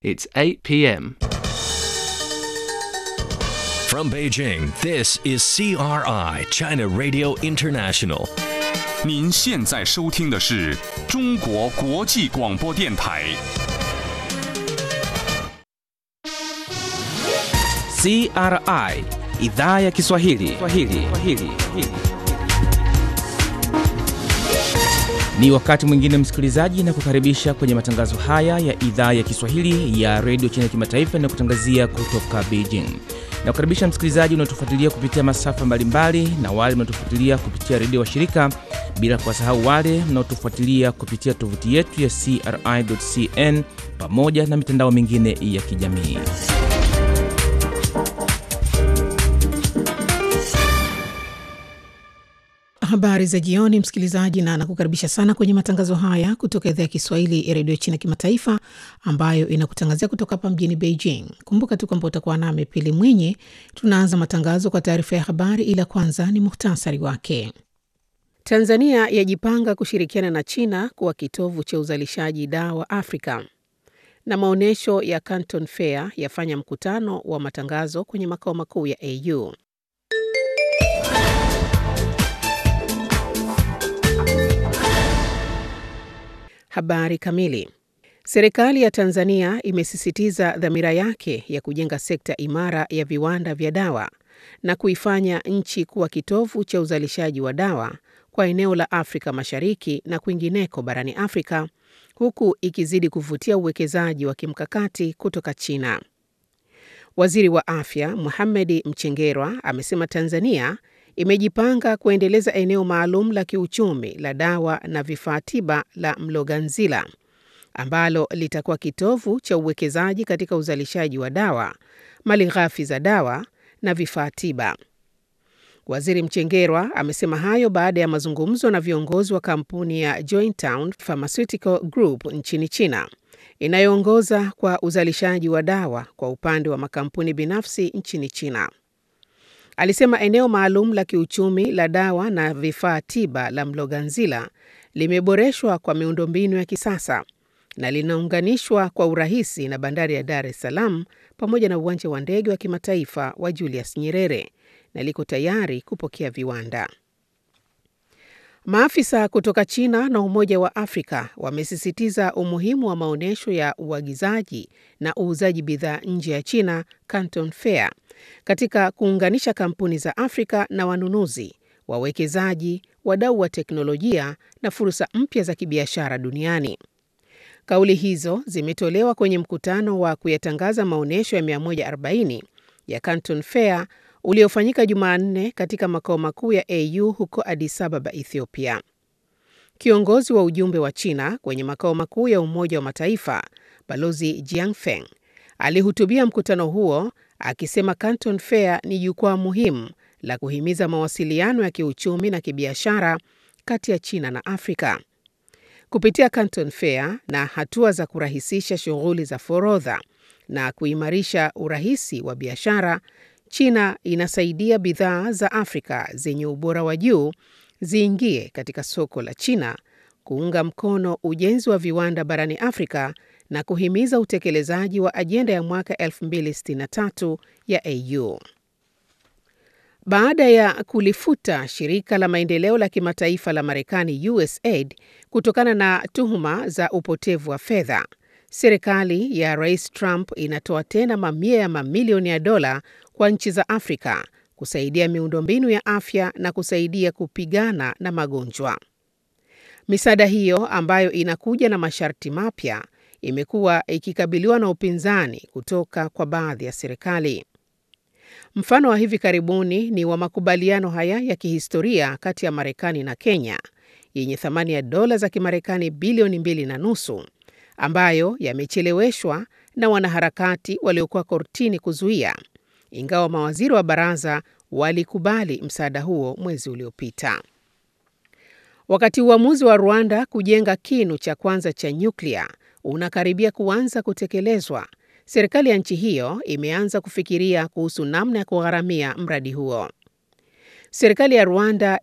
It's 8 p.m. From Beijing, this is CRI, China Radio International. 您现在收听的是中国国际广播电台。 CRI idhaa ya Kiswahili. Kiswahili. Kiswahili. Ni wakati mwingine msikilizaji, na kukaribisha kwenye matangazo haya ya idhaa ya Kiswahili ya redio China kimataifa na kutangazia kutoka Beijing. Na kukaribisha msikilizaji unaotufuatilia kupitia masafa mbalimbali na wale mnaotufuatilia kupitia redio wa shirika, bila kuwasahau wale mnaotufuatilia kupitia tovuti yetu ya CRI.cn pamoja na mitandao mingine ya kijamii. Habari za jioni, msikilizaji, na nakukaribisha sana kwenye matangazo haya kutoka idhaa ya Kiswahili ya redio China kimataifa ambayo inakutangazia kutoka hapa mjini Beijing. Kumbuka tu kwamba utakuwa nami Pili Mwinyi. Tunaanza matangazo kwa taarifa ya habari, ila kwanza ni muhtasari wake. Tanzania yajipanga kushirikiana na China kuwa kitovu cha uzalishaji dawa Afrika, na maonyesho ya Canton Fair yafanya mkutano wa matangazo kwenye makao makuu ya AU. Habari kamili. Serikali ya Tanzania imesisitiza dhamira yake ya kujenga sekta imara ya viwanda vya dawa na kuifanya nchi kuwa kitovu cha uzalishaji wa dawa kwa eneo la Afrika Mashariki na kwingineko barani Afrika, huku ikizidi kuvutia uwekezaji wa kimkakati kutoka China. Waziri wa Afya Mohamed Mchengerwa amesema Tanzania imejipanga kuendeleza eneo maalum la kiuchumi la dawa na vifaa tiba la Mloganzila ambalo litakuwa kitovu cha uwekezaji katika uzalishaji wa dawa, malighafi za dawa na vifaa tiba. Waziri Mchengerwa amesema hayo baada ya mazungumzo na viongozi wa kampuni ya Jointown Pharmaceutical Group nchini China inayoongoza kwa uzalishaji wa dawa kwa upande wa makampuni binafsi nchini China. Alisema eneo maalum la kiuchumi la dawa na vifaa tiba la Mloganzila limeboreshwa kwa miundombinu ya kisasa na linaunganishwa kwa urahisi na bandari ya Dar es Salaam pamoja na uwanja wa ndege wa kimataifa wa Julius Nyerere na liko tayari kupokea viwanda. Maafisa kutoka China na Umoja wa Afrika wamesisitiza umuhimu wa maonyesho ya uagizaji na uuzaji bidhaa nje ya China, Canton Fair, katika kuunganisha kampuni za Afrika na wanunuzi, wawekezaji, wadau wa teknolojia na fursa mpya za kibiashara duniani. Kauli hizo zimetolewa kwenye mkutano wa kuyatangaza maonyesho ya 140 ya Canton Fair uliofanyika Jumanne katika makao makuu ya AU huko Addis Ababa, Ethiopia. Kiongozi wa ujumbe wa China kwenye makao makuu ya Umoja wa Mataifa, Balozi Jiangfeng, alihutubia mkutano huo akisema Canton Fair ni jukwaa muhimu la kuhimiza mawasiliano ya kiuchumi na kibiashara kati ya China na Afrika. Kupitia Canton Fair na hatua za kurahisisha shughuli za forodha na kuimarisha urahisi wa biashara, China inasaidia bidhaa za Afrika zenye ubora wa juu ziingie katika soko la China, kuunga mkono ujenzi wa viwanda barani Afrika na kuhimiza utekelezaji wa ajenda ya mwaka 2063 ya AU. Baada ya kulifuta shirika la maendeleo la kimataifa la Marekani USAID kutokana na tuhuma za upotevu wa fedha, serikali ya Rais Trump inatoa tena mamia ya mamilioni ya dola kwa nchi za Afrika kusaidia miundombinu ya afya na kusaidia kupigana na magonjwa. Misaada hiyo ambayo inakuja na masharti mapya imekuwa ikikabiliwa na upinzani kutoka kwa baadhi ya serikali. Mfano wa hivi karibuni ni wa makubaliano haya ya kihistoria kati ya Marekani na Kenya yenye thamani ya dola za Kimarekani bilioni mbili na nusu ambayo yamecheleweshwa na wanaharakati waliokuwa kortini kuzuia, ingawa mawaziri wa baraza walikubali msaada huo mwezi uliopita. Wakati uamuzi wa Rwanda kujenga kinu cha kwanza cha nyuklia unakaribia kuanza kutekelezwa, serikali ya nchi hiyo imeanza kufikiria kuhusu namna ya kugharamia mradi huo. Serikali ya Rwanda